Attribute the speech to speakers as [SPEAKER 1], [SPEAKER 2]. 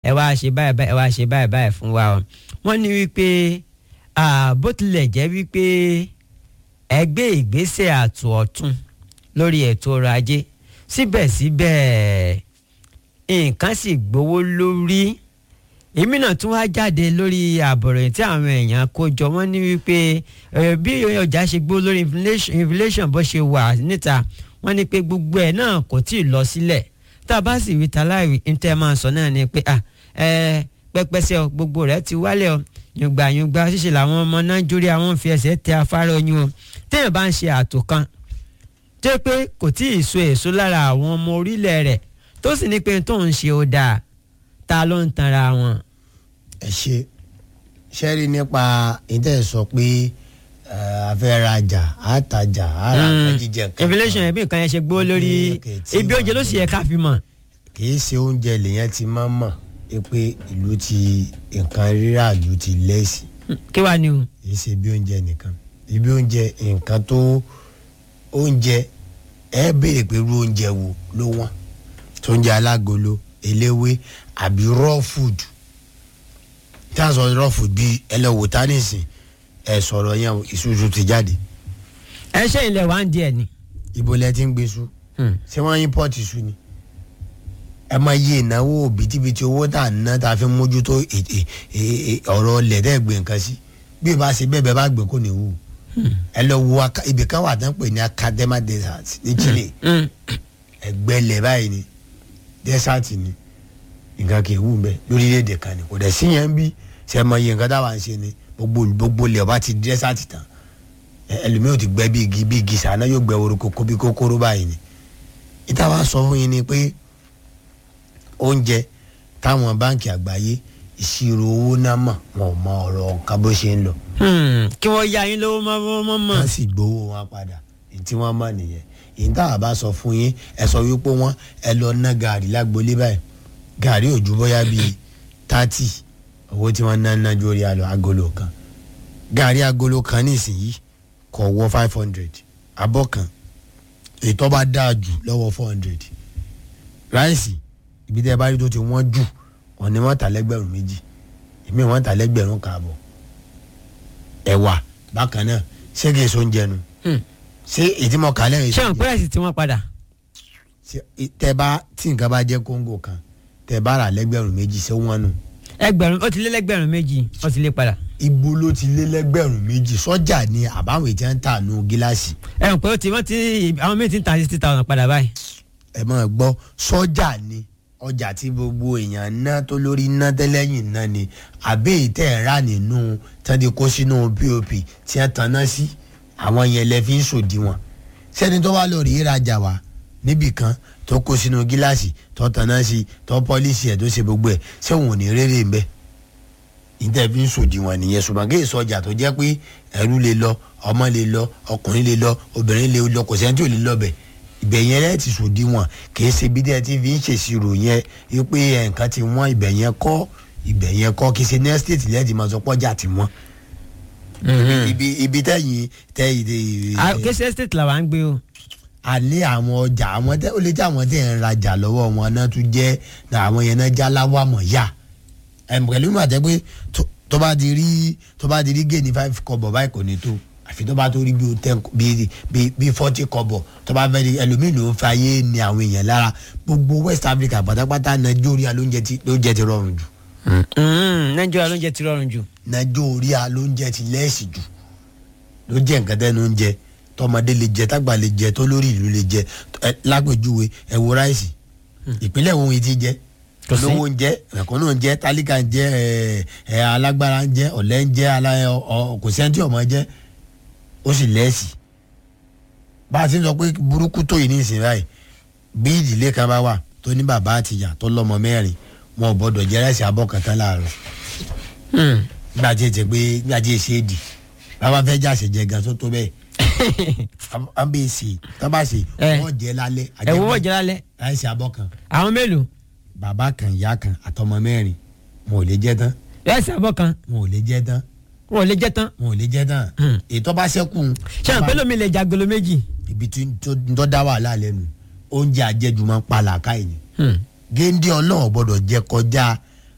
[SPEAKER 1] ẹ wá ṣe báyìí báyìí ẹ wá ṣe báyìí báyìí fún wa o wọ́n ní wípé ah, bó tilẹ̀ jẹ́ wípé ẹgbẹ́ ìgbésẹ̀ àtò ọ̀tún lórí ètò ọrọ̀ ajé síbẹ̀síbẹ̀ nǹkan sì gbówó lórí èmi náà tún wá jáde lórí àbọ̀rọ̀ tí àwọn èèyàn kó jọ wọ́n ní wípé eh, bí ọjà ṣe gbó lórí inflation- inflation bó ṣe wà níta wọ́n ní pé gbogbo ẹ̀ náà kò tí ì lọ sílẹ̀ tá a bá sì wí ta láì ní tẹ́ ẹ máa sọ náà ni pé ah ẹ pẹpẹsẹ ọ gbogbo rẹ̀ ti wálẹ̀ ọ yùngbà yùngbà ṣíṣe làwọn ọmọ nàìjíríà wọn fi ẹsẹ̀ tẹ afárá oyún o téèyàn bá ń ṣe àtò kan tó yẹ pé kò tí ì so èso lára àwọn ọmọ orílẹ̀ rẹ̀ tó sì ní pé tó ń ṣe ó dáa ta ló ń tanra wọn.
[SPEAKER 2] ẹ ṣe ṣẹ́rí nípa ìtẹ̀ sọ pé a fẹ́ rajà a tajà a ra nǹkan jíjẹ nǹkan
[SPEAKER 1] inflation ẹbí nǹkan yẹn ṣe gbó lórí
[SPEAKER 2] Okay, tí
[SPEAKER 1] ibi oúnjẹ ló sì yẹ ká fi mọ̀.
[SPEAKER 2] kì í ṣe oúnjẹ lèyàn ti máa ń mọ̀ pé ìlú ti nǹkan rírà ìlú ti lẹ́sìn
[SPEAKER 1] kí wàá ní o.
[SPEAKER 2] kì í ṣe bí oúnjẹ nìkan ibi oúnjẹ nǹkan tó oúnjẹ ẹ béèrè pé irú oúnjẹ wo ló wọ́n tó oúnjẹ alágolo eléwé àbí raw food tí a sọ raw food bíi ẹlẹ́wò tánìsìn ẹ sọ̀rọ̀ yẹn o, ìṣúṣú ti jáde
[SPEAKER 1] ẹ ṣe ilẹ̀ wá ń di ẹ̀ ni.
[SPEAKER 2] ibo lẹ ti ń gbé sú
[SPEAKER 1] Hmm.
[SPEAKER 2] ṣé wọ́n import iṣu ni ẹ máa yí ìnáwó bìtìbìtì owó tá à ń ná tá a fi mójútó è- è- è- è- ọ̀rọ̀ ilẹ̀ tẹ́ gbé nǹkan sí bí o bá ṣe bẹ́ẹ̀ bẹ́ẹ̀ bá gbé kò ní wù ẹ lọ wo aka- ibì kan wà tán pè ní academa desert ní Chile
[SPEAKER 1] Mm.
[SPEAKER 2] ẹgbẹ́ ilẹ̀ báyìí ni desert ni nǹkan kì í wù bẹ́ẹ̀ lórílẹ̀‐èdè kan ni kò dẹ̀ sí yẹn ń bí ṣe é mọ iye nǹkan táwa ń ṣe ni gbogbo gbogbo ilẹ̀ ọba ti desert tán ẹ- ẹlòmíì ò ti gbẹ bí igi bí igi sànà yóò gbẹ woro koko bí kókóró báyìí ni ìta wa sọ fún yín ni pé oúnjẹ táwọn báǹkì àgbáyé ìṣirò owó náà mọ̀ wọn ò mọ ọ̀rọ̀ nǹkan bó ṣe ń lọ
[SPEAKER 1] Hmm. kí wọ́n yá yín lówó mọ́ mọ́ mọ́ mọ́.
[SPEAKER 2] wọ́n sì gbowó wọn padà èyí tí wọ́n mọ̀ nìyẹn èyí táwa bá sọ fún yín ẹ sọ wípé wọ́n ẹ lọ ná gàrí lágbolé báyìí gàrí ò ju bóyá bíi tátì owó tí wọ́n ná ná ju orí àlọ́ agolo kan gàrí agolo kan nísìnyí kò wọ five hundred abọ́ kan èyí tó bá dáa jù lọ́wọ́ four hundred ráìsì ibi tẹ́ ẹ bá rí tó ti wọ́n jù wọ́n ní wọ́n tà lẹ́gbẹ̀rún méjì èmi wọ́n tà lẹ́gbẹ̀rún kààbọ̀ ẹ̀wà bákan náà ṣé kìí so ń jẹnu
[SPEAKER 1] Hmm.
[SPEAKER 2] ṣé ètí mọ kálẹ̀ yìí
[SPEAKER 1] ṣé àwọn pẹ́rẹ́sì tí wọ́n padà.
[SPEAKER 2] tẹ bá tí nǹkan bá jẹ́ kóńgò kan tẹ bá rà lẹ́gbẹ̀rún méjì ṣé wọ́n nù
[SPEAKER 1] ẹgbẹ̀rún ó ti lé lẹ́gbẹ̀rún méjì ó ti lé padà.
[SPEAKER 2] ibo ló ti lé lẹ́gbẹ̀rún méjì sọ́jà ni àbáwọn ètí ń tà nù gíláàsì
[SPEAKER 1] ẹ mọ̀ pé ó ti wọ́n ti àwọn míì ti ń ta sixty thousand padà báyìí.
[SPEAKER 2] ẹ máa gbọ́ sọ́jà ni ọjà tí gbogbo èèyàn ná tó lórí ná tẹ́lẹ̀yìn ná ni àbẹ́ ìtẹ́ ẹ̀ rà nínú tẹ́lẹ̀ kó sínú pop tí wọ́n tan ná sí àwọn yẹn lẹ fi ń sòdiwọ̀n sẹ́ni tó wá lọ rí ìrajà wá níbì kan tó kó sínú gíláàsì tó tan ná sí tó pọ́lísì ẹ̀ tó ṣe gbogbo ẹ̀ ṣé òun ò ní rere ń bẹ́ ìtẹ́ fi ń sòdiwọ̀n nìyẹn ṣùgbọ́n kí èso ọjà tó jẹ́ pé ẹrú lè lọ ọmọ lè lọ ọkùnrin lè lọ obìnrin lè lọ kò sẹ́ni tí ò lè lọ bẹ̀ ibẹ̀ yẹn lẹ́ẹ̀ ti sòdiwọ̀n kì í ṣe bí dẹ́ ti fi ń ṣèṣirò yẹn wípé ẹ̀, nǹkan ti wọ́n ibẹ̀ yẹn kọ́ ibẹ̀ yẹn kọ́ kì í ṣe ní ẹ́stéètì lẹ́ẹ̀ ti máa sọ pọ́jà ti wọ́n. ibi ibi tẹ́yìn tẹ́ ìdè
[SPEAKER 1] Ah, kéṣe estate làwa ń gbé o.
[SPEAKER 2] alẹ́ àwọn ọjà àwọn tẹ́ ó lè jẹ́ àwọn tẹ́ ń rajà lọ́wọ́ wọn náà tún jẹ́ àwọn yẹn náà já láwàmọ̀ yá ẹ̀m pẹ̀lú ìmọ̀ àtẹ́ pé tó- tó bá ti rí tó bá ti rí géènì five kọ́bọ̀ báyìí kò ní tó àfi tó bá tó rí bí o ten bí bí bí forty kọ́bọ̀ tó bá fẹ́ rí ẹlòmíì ló ń fa ayé ni àwọn èèyàn lára gbogbo West Africa pátápátá Nàìjíríà lóúnjẹ ti lóúnjẹ ti rọrùn jù
[SPEAKER 1] Mm, nàìjíríà ló ń jẹ ti rọrùn jù.
[SPEAKER 2] Nàìjíríà lóúnjẹ ti lẹ́ẹ̀sì jù ló jẹ́ nǹkan tẹ́nu ń jẹ tọmọdé lè jẹ tágbà lè jẹ tó lórí ìlú lè jẹ ẹ lápèjúwe ẹ wo ráìsì ìpínlẹ̀ wo ti jẹ
[SPEAKER 1] Kò sí.
[SPEAKER 2] olówó ń jẹ ẹ̀kọ́nù ń jẹ tálíkà ń jẹ ẹ ẹ alágbára ń jẹ ọ̀lẹ́ ń jẹ alá ọ ọ- kò sẹ́ńtì ọmọ jẹ ó sì lẹ́ẹ̀sì bá a ti ń sọ pé burúkú tó yìí ní ìsìn báyìí bí ìdílé kan bá wà tó ní bàbá àtìyá tó lọ́mọ mẹ́rin wọn ò gbọ́dọ̀ jẹ ráìsì abọ́ kan tán láàárọ̀
[SPEAKER 1] Mm.
[SPEAKER 2] nígbà tí ètè pé nígbà tí èsì èdì bàbá fẹ́ jà ṣèjẹ gan tó tó bẹ́ẹ̀ a bẹ ṣe tó bá ṣe
[SPEAKER 1] Eh.
[SPEAKER 2] wọ́n jẹ lálẹ́
[SPEAKER 1] ẹ wo wọ́n jẹ lálẹ́
[SPEAKER 2] láìsí abọ́ kan
[SPEAKER 1] àwọn mélòó
[SPEAKER 2] bàbá kan ìyá kan àtọmọ mẹ́rin wọn ò lè jẹ tán
[SPEAKER 1] ẹsẹ̀ àbọ̀ kan
[SPEAKER 2] wọn ò lè jẹ tán
[SPEAKER 1] wọn ò lè jẹ tán.
[SPEAKER 2] wọn ò lè jẹ tán
[SPEAKER 1] Hmm.
[SPEAKER 2] ètò bá ṣẹ́kù
[SPEAKER 1] ṣé àwọn pẹ́lú mi lè jagolo méjì.
[SPEAKER 2] ibi tí tó tó dá wàhálà lẹ́nu oúnjẹ àjẹjù máa ń pa làákàyè ni
[SPEAKER 1] Mm.
[SPEAKER 2] géńdé ọlọ́run gbọ́dọ̀ jẹ kọjá